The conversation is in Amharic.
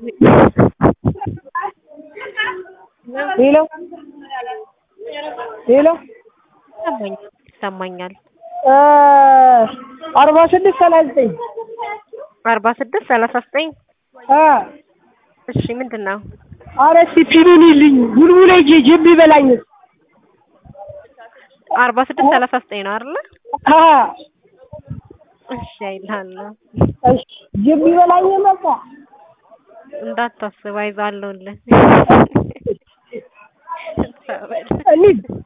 ሄሎ ሄሎ ይሰማኛል። አርባ ስድስት ሰላሳ ዘጠኝ አርባ ስድስት ሰላሳ ዘጠኝ አ እሺ ምንድን ነው? ኧረ እስኪ ፒኑን ይልኝ ቡልቡል ሂጅ ጅብ ይበላኝ። አርባ ስድስት ሰላሳ ዘጠኝ ነው አይደለ? አ እሺ አይልሃለሁ። እሺ ጅብ ይበላኝ መጣ እንዳታስብ አይዞህ አለሁልህ። እንሂድ